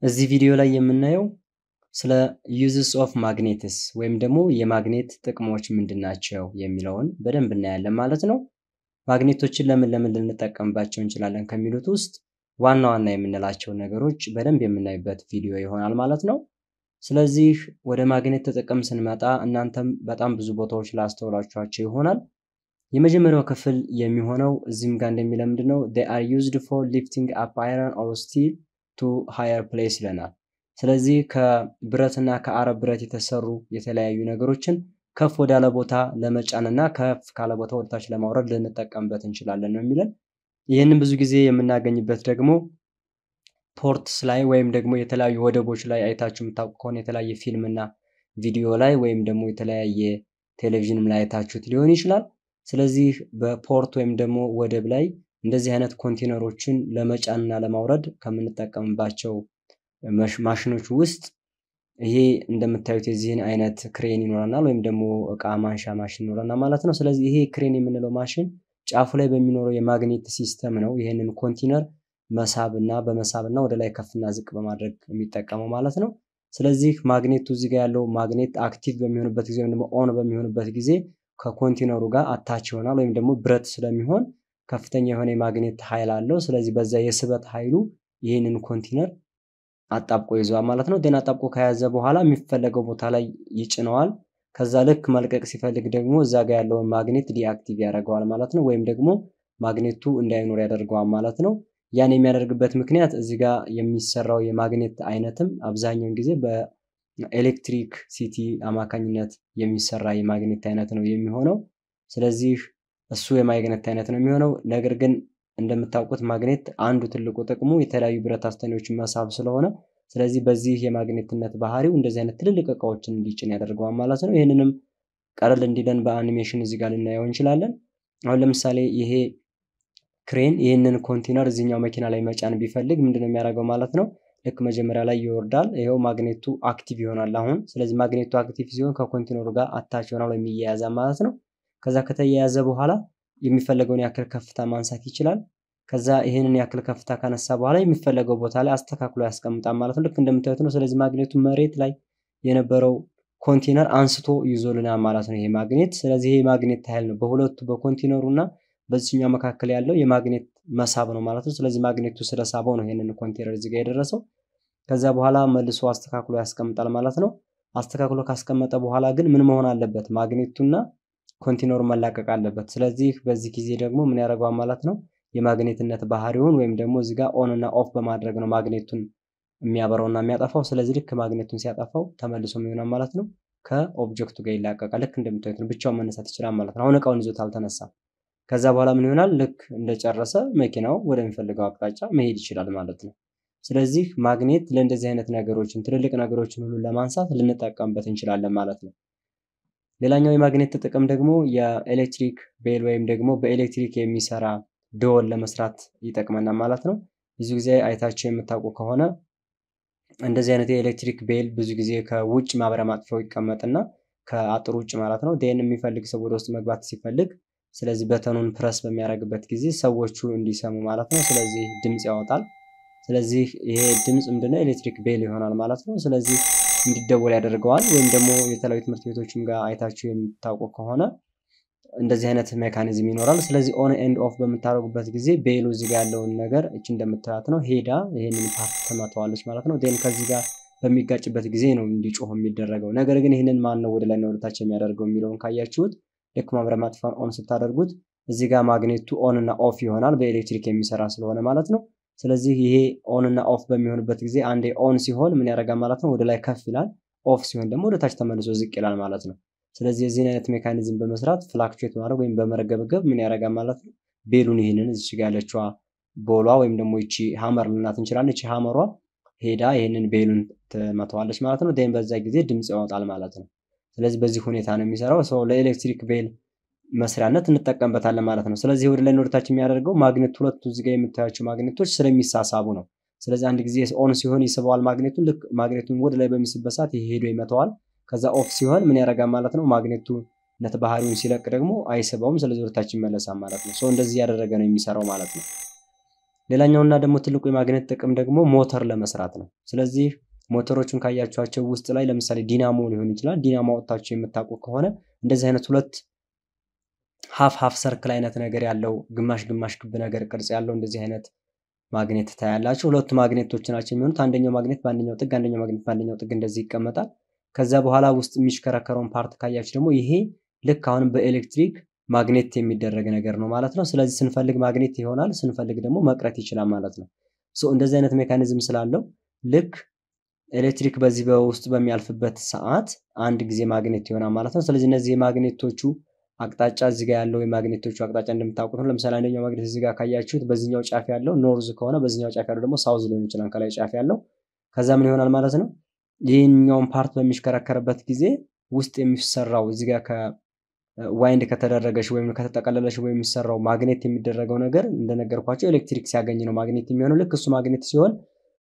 እዚህ ቪዲዮ ላይ የምናየው ስለ ዩዝስ ኦፍ ማግኔትስ ወይም ደግሞ የማግኔት ጥቅሞች ምንድን ናቸው የሚለውን በደንብ እናያለን ማለት ነው። ማግኔቶችን ለምን ለምን ልንጠቀምባቸው እንችላለን ከሚሉት ውስጥ ዋና ዋና የምንላቸው ነገሮች በደንብ የምናይበት ቪዲዮ ይሆናል ማለት ነው። ስለዚህ ወደ ማግኔት ጥቅም ስንመጣ እናንተም በጣም ብዙ ቦታዎች ላስተውላችኋቸው ይሆናል። የመጀመሪያው ክፍል የሚሆነው እዚህም ጋር እንደሚለው ምንድን ነው they are used for lifting up iron or steel to higher place ይለናል። ስለዚህ ከብረትና ከአረብ ብረት የተሰሩ የተለያዩ ነገሮችን ከፍ ወዳለ ቦታ ለመጫንና ከፍ ካለ ቦታ ወደታች ለማውረድ ልንጠቀምበት እንችላለን ነው የሚለን። ይህንን ብዙ ጊዜ የምናገኝበት ደግሞ ፖርትስ ላይ ወይም ደግሞ የተለያዩ ወደቦች ላይ አይታችሁ የምታውቁ ከሆነ የተለያየ ፊልም እና ቪዲዮ ላይ ወይም ደግሞ የተለያየ ቴሌቪዥንም ላይ አይታችሁት ሊሆን ይችላል። ስለዚህ በፖርት ወይም ደግሞ ወደብ ላይ እንደዚህ አይነት ኮንቴነሮችን ለመጫንና ለማውረድ ከምንጠቀምባቸው ማሽኖች ውስጥ ይሄ እንደምታዩት የዚህን አይነት ክሬን ይኖረናል ወይም ደግሞ እቃ ማንሻ ማሽን ይኖረናል ማለት ነው። ስለዚህ ይሄ ክሬን የምንለው ማሽን ጫፉ ላይ በሚኖረው የማግኔት ሲስተም ነው ይህንን ኮንቴነር መሳብ እና በመሳብ እና ወደ ላይ ከፍና ዝቅ በማድረግ የሚጠቀመው ማለት ነው። ስለዚህ ማግኔቱ እዚህ ጋር ያለው ማግኔት አክቲቭ በሚሆንበት ጊዜ ወይም ደግሞ ኦን በሚሆንበት ጊዜ ከኮንቴነሩ ጋር አታች ይሆናል ወይም ደግሞ ብረት ስለሚሆን ከፍተኛ የሆነ የማግኔት ኃይል አለው። ስለዚህ በዛ የስበት ኃይሉ ይህንን ኮንቴነር አጣብቆ ይዘዋል ማለት ነው። ደን አጣብቆ ከያዘ በኋላ የሚፈለገው ቦታ ላይ ይጭነዋል። ከዛ ልክ መልቀቅ ሲፈልግ ደግሞ እዛ ጋር ያለውን ማግኔት ዲአክቲቭ ያደርገዋል ማለት ነው። ወይም ደግሞ ማግኔቱ እንዳይኖር ያደርገዋል ማለት ነው። ያን የሚያደርግበት ምክንያት እዚህ ጋር የሚሰራው የማግኔት አይነትም አብዛኛውን ጊዜ በኤሌክትሪክ ሲቲ አማካኝነት የሚሰራ የማግኔት አይነት ነው የሚሆነው። ስለዚህ እሱ የማግኔት አይነት ነው የሚሆነው። ነገር ግን እንደምታውቁት ማግኔት አንዱ ትልቁ ጥቅሙ የተለያዩ ብረት አስተኔዎችን መሳብ ስለሆነ ስለዚህ በዚህ የማግኔትነት ባህሪው እንደዚህ አይነት ትልልቅ እቃዎችን እንዲጭን ያደርገዋል ማለት ነው። ይህንንም ቀለል እንዲለን በአኒሜሽን እዚህ ጋር ልናየው እንችላለን። አሁን ለምሳሌ ይሄ ክሬን ይህንን ኮንቴነር እዚህኛው መኪና ላይ መጫን ቢፈልግ ምንድነው የሚያደርገው ማለት ነው። ልክ መጀመሪያ ላይ ይወርዳል። ይኸው ማግኔቱ አክቲቭ ይሆናል አሁን። ስለዚህ ማግኔቱ አክቲቭ ሲሆን ከኮንቴነሩ ጋር አታች ይሆናል ወይም ይያያዛል ማለት ነው። ከዛ ከተያያዘ በኋላ የሚፈለገውን ያክል ከፍታ ማንሳት ይችላል። ከዛ ይህንን ያክል ከፍታ ካነሳ በኋላ የሚፈለገው ቦታ ላይ አስተካክሎ ያስቀምጣል ማለት ነው። ልክ እንደምታዩት ነው። ስለዚህ ማግኔቱ መሬት ላይ የነበረው ኮንቴነር አንስቶ ይዞልናል ማለት ነው ይሄ ማግኔት። ስለዚህ ይሄ ማግኔት ኃይል ነው በሁለቱ በኮንቴነሩ እና በዚህኛው መካከል ያለው የማግኔት መሳብ ነው ማለት ነው። ስለዚህ ማግኔቱ ስለሳበው ነው ይሄንን ኮንቴነር እዚህ ጋር የደረሰው። ከዛ በኋላ መልሶ አስተካክሎ ያስቀምጣል ማለት ነው። አስተካክሎ ካስቀመጠ በኋላ ግን ምን መሆን አለበት? ማግኔቱና ኮንቴነሩ መላቀቅ አለበት። ስለዚህ በዚህ ጊዜ ደግሞ ምን ያደርገዋል ማለት ነው የማግኔትነት ባህሪውን ወይም ደግሞ እዚህ ጋር ኦን እና ኦፍ በማድረግ ነው ማግኔቱን የሚያበራውና የሚያጠፋው። ስለዚህ ልክ ማግኔቱን ሲያጠፋው ተመልሶ የሚሆናል ማለት ነው ከኦብጀክቱ ጋር ይላቀቃል። ልክ እንደምታዩት ነው። ብቻውን መነሳት ይችላል ማለት ነው። አሁን እቃውን ይዞት አልተነሳም። ከዛ በኋላ ምን ይሆናል? ልክ እንደጨረሰ መኪናው ወደሚፈልገው አቅጣጫ መሄድ ይችላል ማለት ነው። ስለዚህ ማግኔት ለእንደዚህ አይነት ነገሮችን ትልልቅ ነገሮችን ሁሉ ለማንሳት ልንጠቀምበት እንችላለን ማለት ነው። ሌላኛው የማግኔት ጥቅም ደግሞ የኤሌክትሪክ ቤል ወይም ደግሞ በኤሌክትሪክ የሚሰራ ደወል ለመስራት ይጠቅመናል ማለት ነው። ብዙ ጊዜ አይታችሁ የምታውቁ ከሆነ እንደዚህ አይነት የኤሌክትሪክ ቤል ብዙ ጊዜ ከውጭ ማብሪያ ማጥፊያው ይቀመጥና ከአጥር ውጭ ማለት ነው ደን የሚፈልግ ሰው ወደ ውስጥ መግባት ሲፈልግ ስለዚህ በተኑን ፕረስ በሚያደርግበት ጊዜ ሰዎቹ እንዲሰሙ ማለት ነው። ስለዚህ ድምፅ ያወጣል። ስለዚህ ይሄ ድምፅ ምንድነው ኤሌክትሪክ ቤል ይሆናል ማለት ነው። ስለዚህ እንዲደወል ያደርገዋል። ወይም ደግሞ የተለያዩ ትምህርት ቤቶችም ጋር አይታችሁ የምታውቁ ከሆነ እንደዚህ አይነት ሜካኒዝም ይኖራል። ስለዚህ ኦን ኤንድ ኦፍ በምታደርጉበት ጊዜ ቤሉ እዚህ ጋር ያለውን ነገር እች እንደምታያት ነው ሄዳ ይህንን ፓርት ትመተዋለች ማለት ነው። ዴን ከዚህ ጋር በሚጋጭበት ጊዜ ነው እንዲጮህ የሚደረገው። ነገር ግን ይህንን ማን ነው ወደ ላይና ወደታች የሚያደርገው የሚለውን ካያችሁት ልክ ማብሪያ ማጥፊያውን ኦን ስታደርጉት እዚህ ጋር ማግኔቱ ኦን እና ኦፍ ይሆናል በኤሌክትሪክ የሚሰራ ስለሆነ ማለት ነው። ስለዚህ ይሄ ኦን እና ኦፍ በሚሆንበት ጊዜ አንዴ ኦን ሲሆን ምን ያደርጋል ማለት ነው ወደ ላይ ከፍ ይላል። ኦፍ ሲሆን ደግሞ ወደ ታች ተመልሶ ዝቅ ይላል ማለት ነው። ስለዚህ የዚህን አይነት ሜካኒዝም በመስራት ፍላክቹዌት ማድረግ ወይም በመረገብገብ ምን ያደርጋል ማለት ነው ቤሉን ይህንን እዚች ጋር ያለችዋ ቦሏ ወይም ደግሞ ይቺ ሀመር ልናት እንችላለን። ይቺ ሀመሯ ሄዳ ይህንን ቤሉን ትመተዋለች ማለት ነው። ዴን በዛ ጊዜ ድምፅ ያወጣል ማለት ነው። ስለዚህ በዚህ ሁኔታ ነው የሚሰራው። ሰው ለኤሌክትሪክ ቤል መስሪያነት እንጠቀምበታለን ማለት ነው። ስለዚህ ወደ ላይ ወደታች የሚያደርገው ማግኔት ሁለቱ እዚህ ጋር የምታያቸው ማግኔቶች ስለሚሳሳቡ ነው። ስለዚህ አንድ ጊዜ ኦን ሲሆን ይስበዋል ማግኔቱን። ልክ ማግኔቱን ወደ ላይ በሚስበት ሰዓት ይሄ ሄዶ ይመተዋል። ከዛ ኦፍ ሲሆን ምን ያደርጋል ማለት ነው ማግኔቱ ነት ባህሪውን ሲለቅ ደግሞ አይስበውም። ስለዚህ ወደታች ይመለሳል ማለት ነው። ሰው እንደዚህ ያደረገ ነው የሚሰራው ማለት ነው። ሌላኛውና ደግሞ ትልቁ የማግኔት ጥቅም ደግሞ ሞተር ለመስራት ነው። ስለዚህ ሞተሮቹን ካያችኋቸው ውስጥ ላይ ለምሳሌ ዲናሞ ሊሆን ይችላል። ዲናሞ አወጣችሁ የምታውቁ ከሆነ እንደዚህ አይነት ሁለት ሀፍ ሀፍ ሰርክል አይነት ነገር ያለው ግማሽ ግማሽ ክብ ነገር ቅርጽ ያለው እንደዚህ አይነት ማግኔት ታያላችሁ። ሁለቱ ማግኔቶች ናቸው የሚሆኑት። አንደኛው ማግኔት በአንደኛው ጥግ፣ አንደኛው ማግኔት በአንደኛው ጥግ እንደዚህ ይቀመጣል። ከዛ በኋላ ውስጥ የሚሽከረከረውን ፓርት ካያችሁ ደግሞ ይሄ ልክ አሁንም በኤሌክትሪክ ማግኔት የሚደረግ ነገር ነው ማለት ነው። ስለዚህ ስንፈልግ ማግኔት ይሆናል፣ ስንፈልግ ደግሞ መቅረት ይችላል ማለት ነው። እንደዚህ አይነት ሜካኒዝም ስላለው ልክ ኤሌክትሪክ በዚህ በውስጥ በሚያልፍበት ሰዓት አንድ ጊዜ ማግኔት ይሆናል ማለት ነው። ስለዚህ እነዚህ የማግኔቶቹ አቅጣጫ እዚህ ጋር ያለው የማግኔቶቹ አቅጣጫ እንደምታውቁት ነው። ለምሳሌ አንደኛው ማግኔት እዚህ ጋር ካያችሁት በዚህኛው ጫፍ ያለው ኖርዝ ከሆነ በዚህኛው ጫፍ ያለው ደግሞ ሳውዝ ሊሆን ይችላል ከላይ ጫፍ ያለው። ከዛ ምን ይሆናል ማለት ነው ይህኛውን ፓርት በሚሽከረከርበት ጊዜ ውስጥ የሚሰራው እዚህ ጋር ከዋይንድ ከተደረገች ወይም ከተጠቀለለች ወይም የሚሰራው ማግኔት የሚደረገው ነገር እንደነገርኳቸው ኤሌክትሪክ ሲያገኝ ነው ማግኔት የሚሆነው። ልክ እሱ ማግኔት ሲሆን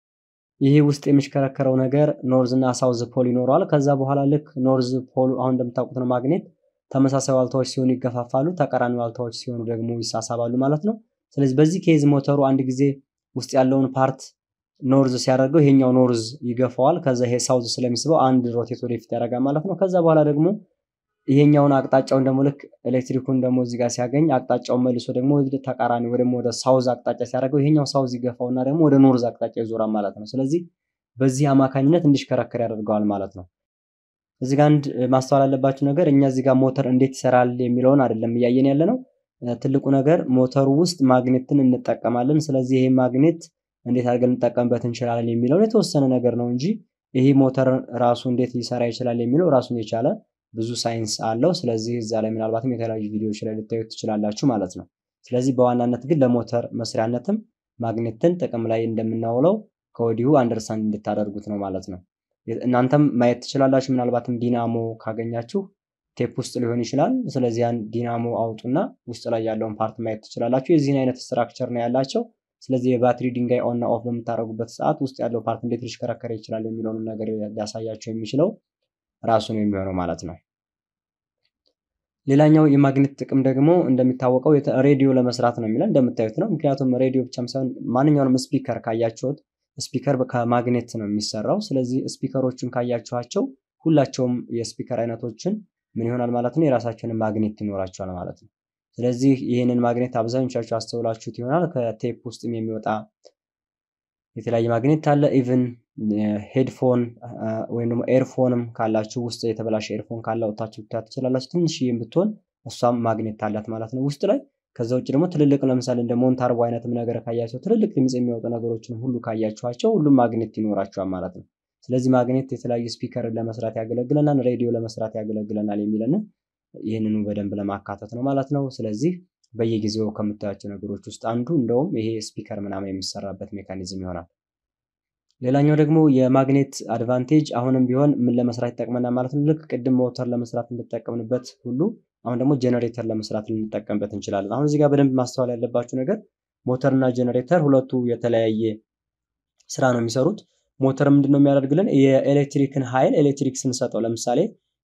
ይሄ ውስጥ የሚሽከረከረው ነገር ኖርዝ እና ሳውዝ ፖል ይኖረዋል። ከዛ በኋላ ልክ ኖርዝ ፖል አሁን እንደምታውቁት ነው ማግኔት ተመሳሳይ ዋልታዎች ሲሆኑ ይገፋፋሉ፣ ተቃራኒ ዋልታዎች ሲሆኑ ደግሞ ይሳሳባሉ ማለት ነው። ስለዚህ በዚህ ኬዝ ሞተሩ አንድ ጊዜ ውስጥ ያለውን ፓርት ኖርዝ ሲያደርገው ይሄኛው ኖርዝ ይገፋዋል። ከዛ ይሄ ሳውዝ ስለሚስበው አንድ ሮቴት ወደፊት ያደርጋል ማለት ነው። ከዛ በኋላ ደግሞ ይሄኛውን አቅጣጫውን ደግሞ ልክ ኤሌክትሪኩን ደግሞ እዚህ ጋር ሲያገኝ አቅጣጫውን መልሶ ደግሞ ተቃራኒ ወይ ደግሞ ወደ ሳውዝ አቅጣጫ ሲያደርገው ይሄኛው ሳውዝ ይገፋውና ደግሞ ወደ ኖርዝ አቅጣጫ ይዞራል ማለት ነው። ስለዚህ በዚህ አማካኝነት እንዲሽከረከር ያደርገዋል ማለት ነው። እዚህ ጋር አንድ ማስተዋል ያለባችሁ ነገር እኛ እዚህ ጋር ሞተር እንዴት ይሰራል የሚለውን አይደለም እያየን ያለ ነው። ትልቁ ነገር ሞተሩ ውስጥ ማግኔትን እንጠቀማለን። ስለዚህ ይሄ ማግኔት እንዴት አድርገን እንጠቀምበት እንችላለን የሚለውን የተወሰነ ነገር ነው እንጂ ይሄ ሞተር ራሱ እንዴት ሊሰራ ይችላል የሚለው ራሱን የቻለ ብዙ ሳይንስ አለው። ስለዚህ እዛ ላይ ምናልባትም የተለያዩ ቪዲዮዎች ላይ ልታዩት ትችላላችሁ ማለት ነው። ስለዚህ በዋናነት ግን ለሞተር መስሪያነትም ማግኔትን ጥቅም ላይ እንደምናውለው ከወዲሁ አንደርስታንድ እንድታደርጉት ነው ማለት ነው። እናንተም ማየት ትችላላችሁ። ምናልባትም ዲናሞ ካገኛችሁ ቴፕ ውስጥ ሊሆን ይችላል። ስለዚህ ያን ዲናሞ አውጡና ውስጥ ላይ ያለውን ፓርት ማየት ትችላላችሁ። የዚህን አይነት ስትራክቸር ነው ያላቸው። ስለዚህ የባትሪ ድንጋይ ኦን ኦፍ በምታደርጉበት ሰዓት ውስጥ ያለው ፓርት እንዴት ሊሽከረከር ይችላል የሚለውንም ነገር ሊያሳያቸው የሚችለው ራሱ ነው የሚሆነው ማለት ነው። ሌላኛው የማግኔት ጥቅም ደግሞ እንደሚታወቀው ሬዲዮ ለመስራት ነው የሚለን እንደምታዩት ነው። ምክንያቱም ሬዲዮ ብቻም ሳይሆን ማንኛውንም ስፒከር ካያችሁት ስፒከር ከማግኔት ነው የሚሰራው። ስለዚህ ስፒከሮችን ካያችኋቸው ሁላቸውም የስፒከር አይነቶችን ምን ይሆናል ማለት ነው የራሳቸውን ማግኔት ይኖራቸዋል ማለት ነው። ስለዚህ ይህንን ማግኔት አብዛኞቻችሁ አስተውላችሁት ይሆናል። ከቴፕ ውስጥም የሚወጣ የተለያየ ማግኔት አለ። ኢቭን ሄድፎን ወይም ደግሞ ኤርፎንም ካላችሁ ውስጥ የተበላሸ ኤርፎን ካለ ወታችሁ ብታያት ትችላላችሁ። ትንሽዬም ብትሆን እሷም ማግኔት አላት ማለት ነው ውስጥ ላይ። ከዛ ውጭ ደግሞ ትልልቅ ለምሳሌ እንደ ሞንታርቦ አይነትም ነገር ካያቸው ትልልቅ ድምፅ የሚያወጡ ነገሮችን ሁሉ ካያችኋቸው ሁሉም ማግኔት ይኖራቸዋል ማለት ነው። ስለዚህ ማግኔት የተለያዩ ስፒከርን ለመስራት ያገለግለናል፣ ሬዲዮ ለመስራት ያገለግለናል የሚለንን ይህንኑ በደንብ ለማካተት ነው ማለት ነው። ስለዚህ በየጊዜው ከምታያቸው ነገሮች ውስጥ አንዱ እንደውም ይሄ ስፒከር ምናምን የሚሰራበት ሜካኒዝም ይሆናል። ሌላኛው ደግሞ የማግኔት አድቫንቴጅ አሁንም ቢሆን ምን ለመስራት ይጠቅመናል ማለት ነው። ልክ ቅድም ሞተር ለመስራት እንጠቀምንበት ሁሉ አሁን ደግሞ ጀነሬተር ለመስራት ልንጠቀምበት እንችላለን። አሁን እዚህ ጋር በደንብ ማስተዋል ያለባችሁ ነገር ሞተር እና ጀነሬተር ሁለቱ የተለያየ ስራ ነው የሚሰሩት። ሞተር ምንድን ነው የሚያደርግልን? የኤሌክትሪክን ኃይል ኤሌክትሪክ ስንሰጠው ለምሳሌ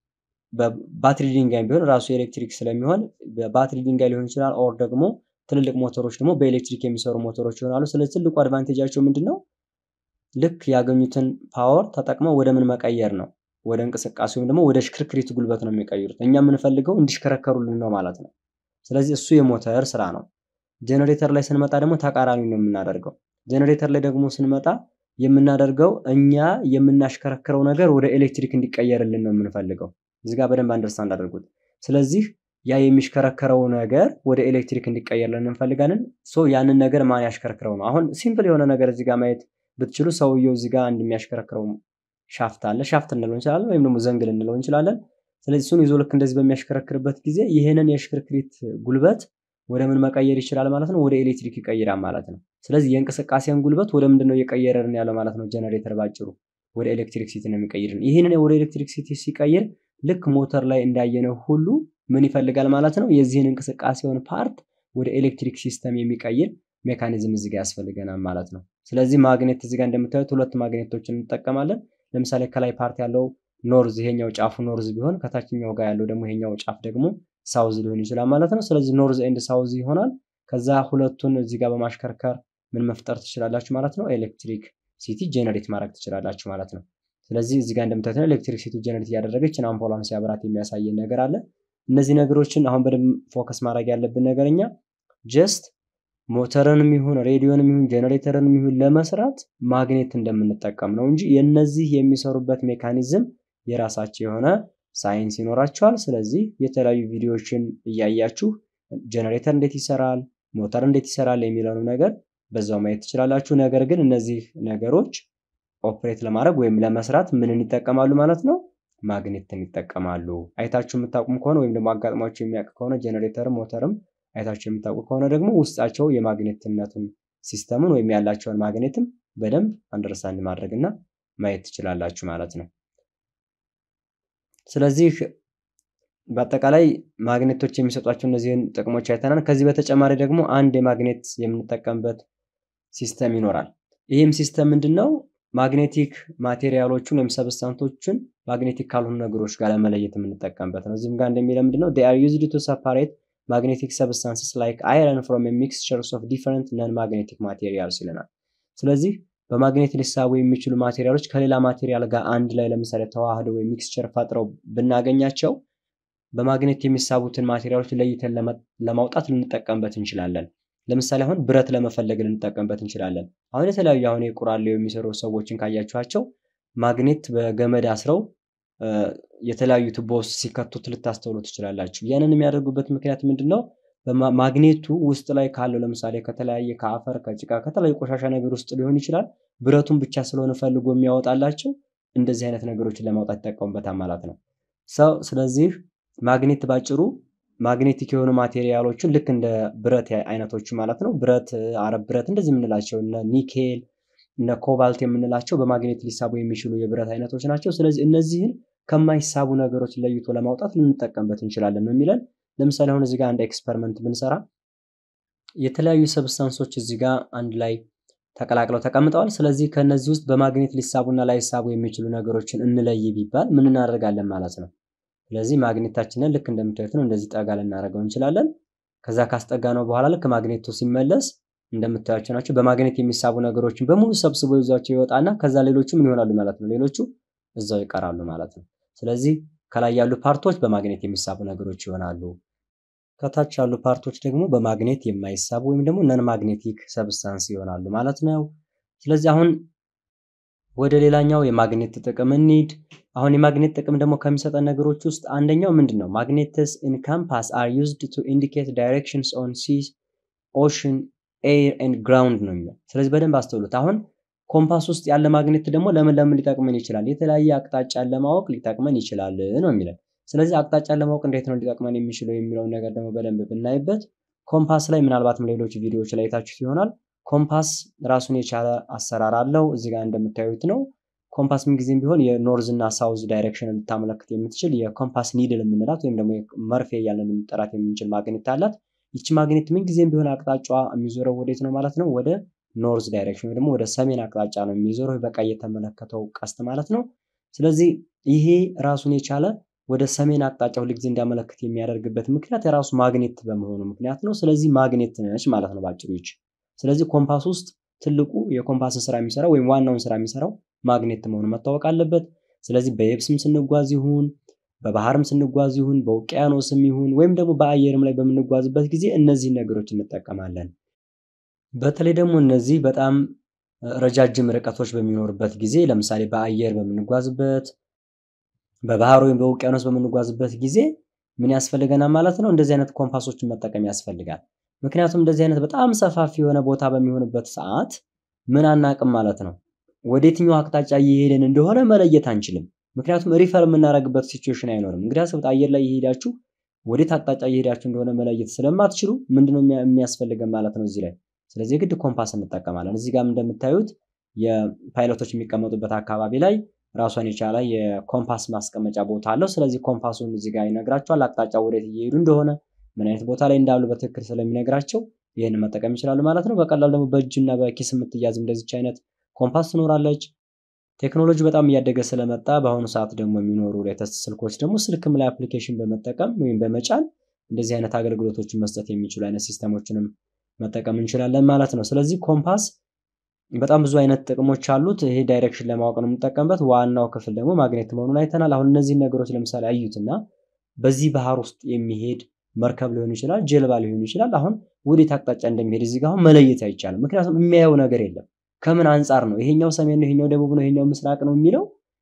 በባትሪ ድንጋይ ቢሆን ራሱ ኤሌክትሪክ ስለሚሆን በባትሪ ድንጋይ ሊሆን ይችላል። ኦር ደግሞ ትልልቅ ሞተሮች ደግሞ በኤሌክትሪክ የሚሰሩ ሞተሮች ይሆናሉ። ስለዚህ ትልቁ አድቫንቴጃቸው ምንድን ነው? ልክ ያገኙትን ፓወር ተጠቅመው ወደ ምን መቀየር ነው? ወደ እንቅስቃሴ ወይም ደግሞ ወደ ሽክርክሪት ጉልበት ነው የሚቀይሩት። እኛ የምንፈልገው እንዲሽከረከሩልን ነው ማለት ነው። ስለዚህ እሱ የሞተር ስራ ነው። ጀኔሬተር ላይ ስንመጣ ደግሞ ተቃራኒ ነው የምናደርገው። ጀኔሬተር ላይ ደግሞ ስንመጣ የምናደርገው እኛ የምናሽከረክረው ነገር ወደ ኤሌክትሪክ እንዲቀየርልን ነው የምንፈልገው። እዚህ ጋር በደንብ አንደርስታንድ አድርጉት። ስለዚህ ያ የሚሽከረከረው ነገር ወደ ኤሌክትሪክ እንዲቀየርልን እንፈልጋለን። ሶ ያንን ነገር ማን ያሽከረክረው ነው? አሁን ሲምፕል የሆነ ነገር እዚህ ጋር ማየት ብትችሉ ሰውየው እዚህ ጋር እንደሚያሽከረክረው ሻፍት አለ። ሻፍት እንለው እንችላለን፣ ወይም ደግሞ ዘንግ ልንለው እንችላለን። ስለዚህ እሱን ይዞ ልክ እንደዚህ በሚያሽከረክርበት ጊዜ ይህንን የሽክርክሪት ጉልበት ወደ ምን መቀየር ይችላል ማለት ነው? ወደ ኤሌክትሪክ ይቀይራል ማለት ነው። ስለዚህ የእንቅስቃሴን ጉልበት ወደ ምንድን ነው እየቀየረን ያለው ማለት ነው? ጀነሬተር ባጭሩ ወደ ኤሌክትሪክ ሲቲ ነው የሚቀይርን። ይህንን ወደ ኤሌክትሪክ ሲቲ ሲቀይር ልክ ሞተር ላይ እንዳየነው ሁሉ ምን ይፈልጋል ማለት ነው? የዚህን እንቅስቃሴውን ፓርት ወደ ኤሌክትሪክ ሲስተም የሚቀይር ሜካኒዝም እዚህ ጋር ያስፈልገናል ማለት ነው። ስለዚህ ማግኔት እዚህ ጋር እንደምታዩት ሁለት ማግኔቶችን እንጠቀማለን። ለምሳሌ ከላይ ፓርት ያለው ኖርዝ፣ ይሄኛው ጫፉ ኖርዝ ቢሆን ከታችኛው ጋር ያለው ደግሞ ይሄኛው ጫፍ ደግሞ ሳውዝ ሊሆን ይችላል ማለት ነው። ስለዚህ ኖርዝ ኤንድ ሳውዝ ይሆናል። ከዛ ሁለቱን እዚህ ጋር በማሽከርከር ምን መፍጠር ትችላላችሁ ማለት ነው። ኤሌክትሪክ ሲቲ ጄኔሬት ማድረግ ትችላላችሁ ማለት ነው። ስለዚህ እዚህ ጋር እንደምታዩት ነው ኤሌክትሪክ ሲቲ ጄኔሬት እያደረገች አምፖሏን ሲያበራት የሚያሳየን ነገር አለ። እነዚህ ነገሮችን አሁን በደንብ ፎከስ ማድረግ ያለብን ነገር እኛ ጀስት ሞተርንም ይሁን ሬዲዮንም ይሁን ጄኔሬተርንም ይሁን ለመስራት ማግኔት እንደምንጠቀም ነው እንጂ የነዚህ የሚሰሩበት ሜካኒዝም የራሳቸው የሆነ ሳይንስ ይኖራቸዋል። ስለዚህ የተለያዩ ቪዲዮዎችን እያያችሁ ጄኔሬተር እንዴት ይሰራል፣ ሞተር እንዴት ይሰራል የሚለውን ነገር በዛው ማየት ትችላላችሁ። ነገር ግን እነዚህ ነገሮች ኦፕሬት ለማድረግ ወይም ለመስራት ምንን ይጠቀማሉ ማለት ነው? ማግኔትን ይጠቀማሉ። አይታችሁ የምታውቁም ከሆነ ወይም ደግሞ አጋጥሟቸው የሚያውቅ ከሆነ ጄኔሬተርም ሞተርም አይታችሁ የምታውቁ ከሆነ ደግሞ ውስጣቸው የማግኔትነቱን ሲስተሙን ወይም ያላቸውን ማግኔትም በደንብ አንደርስታንድ ማድረግ እና ማየት ትችላላችሁ ማለት ነው። ስለዚህ በአጠቃላይ ማግኔቶች የሚሰጧቸው እነዚህን ጥቅሞች አይተናል። ከዚህ በተጨማሪ ደግሞ አንድ የማግኔት የምንጠቀምበት ሲስተም ይኖራል። ይህም ሲስተም ምንድን ነው? ማግኔቲክ ማቴሪያሎችን ወይም ሰብስታንቶችን ማግኔቲክ ካልሆኑ ነገሮች ጋር ለመለየት የምንጠቀምበት ነው። እዚህም ጋር እንደሚለው ምንድነው they are used to separate magnetic substances like iron from a mixtures of different non-magnetic materials ይለናል። ስለዚህ በማግኔት ሊሳቡ የሚችሉ ማቴሪያሎች ከሌላ ማቴሪያል ጋር አንድ ላይ ለምሳሌ ተዋህደው ወይም ሚክስቸር ፈጥረው ብናገኛቸው በማግኔት የሚሳቡትን ማቴሪያሎች ለይተን ለማውጣት ልንጠቀምበት እንችላለን። ለምሳሌ አሁን ብረት ለመፈለግ ልንጠቀምበት እንችላለን። አሁን የተለያዩ አሁን የቁራሌው የሚሰሩ ሰዎችን ካያችኋቸው ማግኔት በገመድ አስረው የተለያዩ ቱቦ ውስጥ ሲከቱት ልታስተውሉ ትችላላችሁ። ያንን የሚያደርጉበት ምክንያት ምንድን ነው? ማግኔቱ ውስጥ ላይ ካለው ለምሳሌ ከተለያየ ከአፈር፣ ከጭቃ፣ ከተለያዩ ቆሻሻ ነገር ውስጥ ሊሆን ይችላል። ብረቱን ብቻ ስለሆነ ፈልጎ የሚያወጣላቸው እንደዚህ አይነት ነገሮችን ለማውጣት ይጠቀሙበታል ማለት ነው። ሰው ስለዚህ ማግኔት ባጭሩ ማግኔቲክ የሆኑ ማቴሪያሎችን ልክ እንደ ብረት አይነቶቹ ማለት ነው። ብረት፣ አረብ ብረት እንደዚህ የምንላቸው እነ ኒኬል እነ ኮባልት የምንላቸው በማግኔት ሊሳቡ የሚችሉ የብረት አይነቶች ናቸው። ስለዚህ እነዚህን ከማይሳቡ ነገሮች ለይቶ ለማውጣት ልንጠቀምበት እንችላለን ነው የሚለን። ለምሳሌ አሁን እዚህ ጋር አንድ ኤክስፐሪመንት ብንሰራ የተለያዩ ሰብስታንሶች እዚህ ጋር አንድ ላይ ተቀላቅለው ተቀምጠዋል። ስለዚህ ከነዚህ ውስጥ በማግኔት ሊሳቡና ላይሳቡ የሚችሉ ነገሮችን እንለይ ቢባል ምን እናደርጋለን ማለት ነው። ስለዚህ ማግኔታችንን ልክ እንደምታዩት ነው እንደዚህ ጠጋ ልናደርገው እንችላለን። ከዛ ካስጠጋ ነው በኋላ ልክ ማግኔቱ ሲመለስ እንደምታያቸው ናቸው። በማግኔት የሚሳቡ ነገሮችን በሙሉ ሰብስቦ ይዟቸው ይወጣና ከዛ ሌሎቹ ምን ይሆናሉ ማለት ነው። ሌሎቹ እዛው ይቀራሉ ማለት ነው። ስለዚህ ከላይ ያሉ ፓርቶች በማግኔት የሚሳቡ ነገሮች ይሆናሉ። ከታች ያሉ ፓርቶች ደግሞ በማግኔት የማይሳቡ ወይም ደግሞ ነን ማግኔቲክ ሰብስታንስ ይሆናሉ ማለት ነው። ስለዚህ አሁን ወደ ሌላኛው የማግኔት ጥቅም እንሂድ። አሁን የማግኔት ጥቅም ደግሞ ከሚሰጠን ነገሮች ውስጥ አንደኛው ምንድን ነው? ማግኔትስ ኢን ካምፓስ አር ዩዝድ ቱ ኢንዲኬት ዳይሬክሽንስ ኦን ሲስ ኦሽን ኤር ኤንድ ግራውንድ ነው የሚለው። ስለዚህ በደንብ አስተውሉት። አሁን ኮምፓስ ውስጥ ያለ ማግኔት ደግሞ ለምን ለምን ሊጠቅመን ይችላል? የተለያየ አቅጣጫን ለማወቅ ሊጠቅመን ይችላል ነው የሚለን። ስለዚህ አቅጣጫን ለማወቅ እንዴት ነው ሊጠቅመን የሚችለው የሚለውን ነገር ደግሞ በደንብ ብናይበት ኮምፓስ ላይ ምናልባትም ሌሎች ቪዲዮዎች ላይ የታችሁት ይሆናል። ኮምፓስ ራሱን የቻለ አሰራር አለው። እዚህ ጋር እንደምታዩት ነው። ኮምፓስ ምንጊዜም ቢሆን የኖርዝ እና ሳውዝ ዳይሬክሽን ልታመለክት የምትችል የኮምፓስ ኒድል የምንላት ወይም ደግሞ መርፌ እያለን ልንጠራት የምንችል ማግኔት አላት። ይቺ ማግኔት ምንጊዜም ቢሆን አቅጣጫዋ የሚዞረው ወዴት ነው ማለት ነው? ወደ ኖርዝ ዳይሬክሽን ወይ ደግሞ ወደ ሰሜን አቅጣጫ ነው የሚዞረው። በቃ እየተመለከተው ቀስት ማለት ነው። ስለዚህ ይሄ ራሱን የቻለ ወደ ሰሜን አቅጣጫ ሁልጊዜ እንዲያመለክት የሚያደርግበት ምክንያት የራሱ ማግኔት በመሆኑ ምክንያት ነው። ስለዚህ ማግኔት ነች ማለት ነው ባጭሩ ይች። ስለዚህ ኮምፓስ ውስጥ ትልቁ የኮምፓስን ስራ የሚሰራው ወይም ዋናውን ስራ የሚሰራው ማግኔት መሆኑ መታወቅ አለበት። ስለዚህ በየብስም ስንጓዝ ይሁን በባህርም ስንጓዝ ይሁን በውቅያኖስም ይሁን ወይም ደግሞ በአየርም ላይ በምንጓዝበት ጊዜ እነዚህን ነገሮች እንጠቀማለን። በተለይ ደግሞ እነዚህ በጣም ረጃጅም ርቀቶች በሚኖርበት ጊዜ ለምሳሌ በአየር በምንጓዝበት በባህር ወይም በውቅያኖስ በምንጓዝበት ጊዜ ምን ያስፈልገናል ማለት ነው? እንደዚህ አይነት ኮምፓሶችን መጠቀም ያስፈልጋል። ምክንያቱም እንደዚህ አይነት በጣም ሰፋፊ የሆነ ቦታ በሚሆንበት ሰዓት ምን አናቅም ማለት ነው። ወደ የትኛው አቅጣጫ እየሄድን እንደሆነ መለየት አንችልም። ምክንያቱም ሪፈር የምናደርግበት ሲቹዌሽን አይኖርም። እንግዲህ አስቡት አየር ላይ እየሄዳችሁ ወዴት አቅጣጫ እየሄዳችሁ እንደሆነ መለየት ስለማትችሉ ምንድነው የሚያስፈልገን ማለት ነው እዚህ ላይ። ስለዚህ የግድ ኮምፓስ እንጠቀማለን። እዚህ ጋርም እንደምታዩት የፓይለቶች የሚቀመጡበት አካባቢ ላይ ራሷን የቻለ የኮምፓስ ማስቀመጫ ቦታ አለው። ስለዚህ ኮምፓሱን እዚህ ጋር ይነግራቸዋል። አቅጣጫ ወዴት እየሄዱ እንደሆነ ምን አይነት ቦታ ላይ እንዳሉ በትክክል ስለሚነግራቸው ይህንን መጠቀም ይችላሉ ማለት ነው። በቀላሉ ደግሞ በእጅና በኪስ የምትያዝ እንደዚች አይነት ኮምፓስ ትኖራለች። ቴክኖሎጂ በጣም እያደገ ስለመጣ በአሁኑ ሰዓት ደግሞ የሚኖሩ ሌተስት ስልኮች ደግሞ ስልክም ላይ አፕሊኬሽን በመጠቀም ወይም በመጫን እንደዚህ አይነት አገልግሎቶችን መስጠት የሚችሉ አይነት ሲስተሞችንም መጠቀም እንችላለን ማለት ነው። ስለዚህ ኮምፓስ በጣም ብዙ አይነት ጥቅሞች አሉት። ይሄ ዳይሬክሽን ለማወቅ ነው የምንጠቀምበት። ዋናው ክፍል ደግሞ ማግኔት መሆኑን አይተናል። አሁን እነዚህን ነገሮች ለምሳሌ አዩትና በዚህ ባህር ውስጥ የሚሄድ መርከብ ሊሆን ይችላል፣ ጀልባ ሊሆን ይችላል። አሁን ወዴት አቅጣጫ እንደሚሄድ እዚህ ጋር አሁን መለየት አይቻልም። ምክንያቱም የሚያየው ነገር የለም። ከምን አንጻር ነው ይሄኛው ሰሜን ነው፣ ይሄኛው ደቡብ ነው፣ ይሄኛው ምስራቅ ነው የሚለው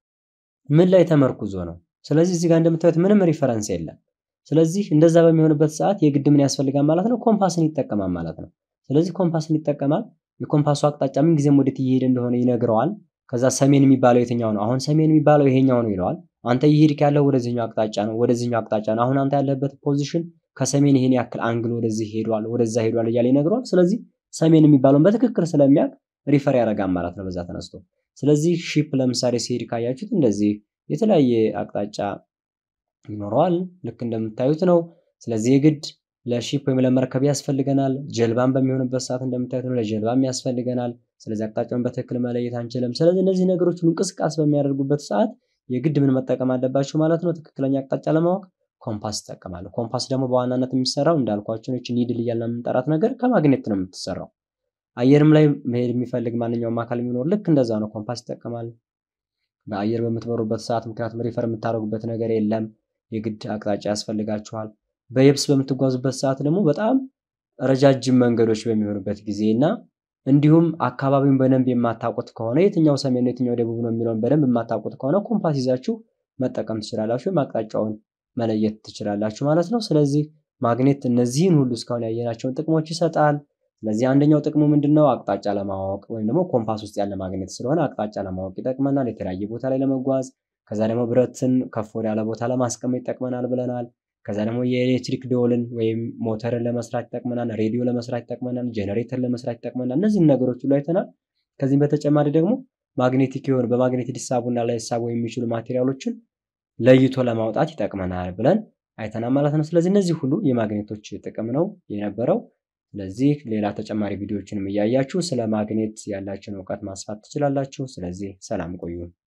ምን ላይ ተመርኩዞ ነው? ስለዚህ እዚህ ጋር እንደምታዩት ምንም ሪፈረንስ የለም። ስለዚህ እንደዛ በሚሆንበት ሰዓት የግድ ምን ያስፈልጋል ማለት ነው? ኮምፓስን ይጠቀማል ማለት ነው። ስለዚህ ኮምፓስን ይጠቀማል። የኮምፓሱ አቅጣጫ ምን ጊዜም ወዴት እየሄደ እንደሆነ ይነግረዋል። ከዛ ሰሜን የሚባለው የትኛው ነው? አሁን ሰሜን የሚባለው ይሄኛው ነው ይለዋል። አንተ እየሄድክ ያለው ወደዚህኛው አቅጣጫ ነው፣ ወደዚህኛው አቅጣጫ ነው። አሁን አንተ ያለበት ፖዚሽን ከሰሜን ይሄን ያክል አንግል ወደዚህ ሄዷል፣ ወደዛ ሄዷል እያለ ይነግረዋል። ስለዚህ ሰሜን የሚባለውን በትክክል ስለሚያውቅ ሪፈር ያደርጋል ማለት ነው በዛ ተነስቶ። ስለዚህ ሺፕ ለምሳሌ ሲሄድ ካያችሁት እንደዚህ የተለያየ አቅጣጫ ይኖረዋል። ልክ እንደምታዩት ነው። ስለዚህ የግድ ለሺፕ ወይም ለመርከብ ያስፈልገናል። ጀልባን በሚሆንበት ሰዓት እንደምታዩት ነው፣ ለጀልባም ያስፈልገናል። ስለዚህ አቅጣጫውን በትክክል መለየት አንችልም። ስለዚህ እነዚህ ነገሮች ሁሉ እንቅስቃሴ በሚያደርጉበት ሰዓት የግድ ምን መጠቀም አለባቸው ማለት ነው? ትክክለኛ አቅጣጫ ለማወቅ ኮምፓስ ይጠቀማሉ። ኮምፓስ ደግሞ በዋናነት የሚሰራው እንዳልኳቸው ነች ኒድል እያልን የምንጠራት ነገር ከማግኔት ነው የምትሰራው። አየርም ላይ መሄድ የሚፈልግ ማንኛውም አካል የሚኖር ልክ እንደዛ ነው፣ ኮምፓስ ይጠቀማል። በአየር በምትበሩበት ሰዓት ምክንያቱም ሪፈር የምታደርጉበት ነገር የለም፣ የግድ አቅጣጫ ያስፈልጋችኋል። በየብስ በምትጓዙበት ሰዓት ደግሞ በጣም ረጃጅም መንገዶች በሚሆኑበት ጊዜ እና እንዲሁም አካባቢውን በደንብ የማታውቁት ከሆነ የትኛው ሰሜን ነው የትኛው ደቡብ ነው የሚለውን በደንብ የማታውቁት ከሆነ ኮምፓስ ይዛችሁ መጠቀም ትችላላችሁ፣ ወይም አቅጣጫውን መለየት ትችላላችሁ ማለት ነው። ስለዚህ ማግኔት እነዚህን ሁሉ እስካሁን ያየናቸውን ጥቅሞች ይሰጣል። ስለዚህ አንደኛው ጥቅሙ ምንድን ነው? አቅጣጫ ለማወቅ ወይም ደግሞ ኮምፓስ ውስጥ ያለ ማግኔት ስለሆነ አቅጣጫ ለማወቅ ይጠቅመናል፣ የተለያየ ቦታ ላይ ለመጓዝ። ከዛ ደግሞ ብረትን ከፍ ወዳለ ቦታ ለማስቀመጥ ይጠቅመናል ብለናል። ከዛ ደግሞ የኤሌክትሪክ ደወልን ወይም ሞተርን ለመስራት ይጠቅመናል፣ ሬዲዮ ለመስራት ይጠቅመናል፣ ጄኔሬተር ለመስራት ይጠቅመናል። እነዚህን ነገሮች ሁሉ አይተናል። ከዚህም በተጨማሪ ደግሞ ማግኔቲክ የሆኑ በማግኔት ሊሳቡና ላይሳቡ የሚችሉ ማቴሪያሎችን ለይቶ ለማውጣት ይጠቅመናል ብለን አይተናል ማለት ነው። ስለዚህ እነዚህ ሁሉ የማግኔቶች ጥቅም ነው የነበረው። ስለዚህ ሌላ ተጨማሪ ቪዲዮዎችንም እያያችሁ ስለ ማግኔት ያላችሁን እውቀት ማስፋት ትችላላችሁ። ስለዚህ ሰላም ቆዩ።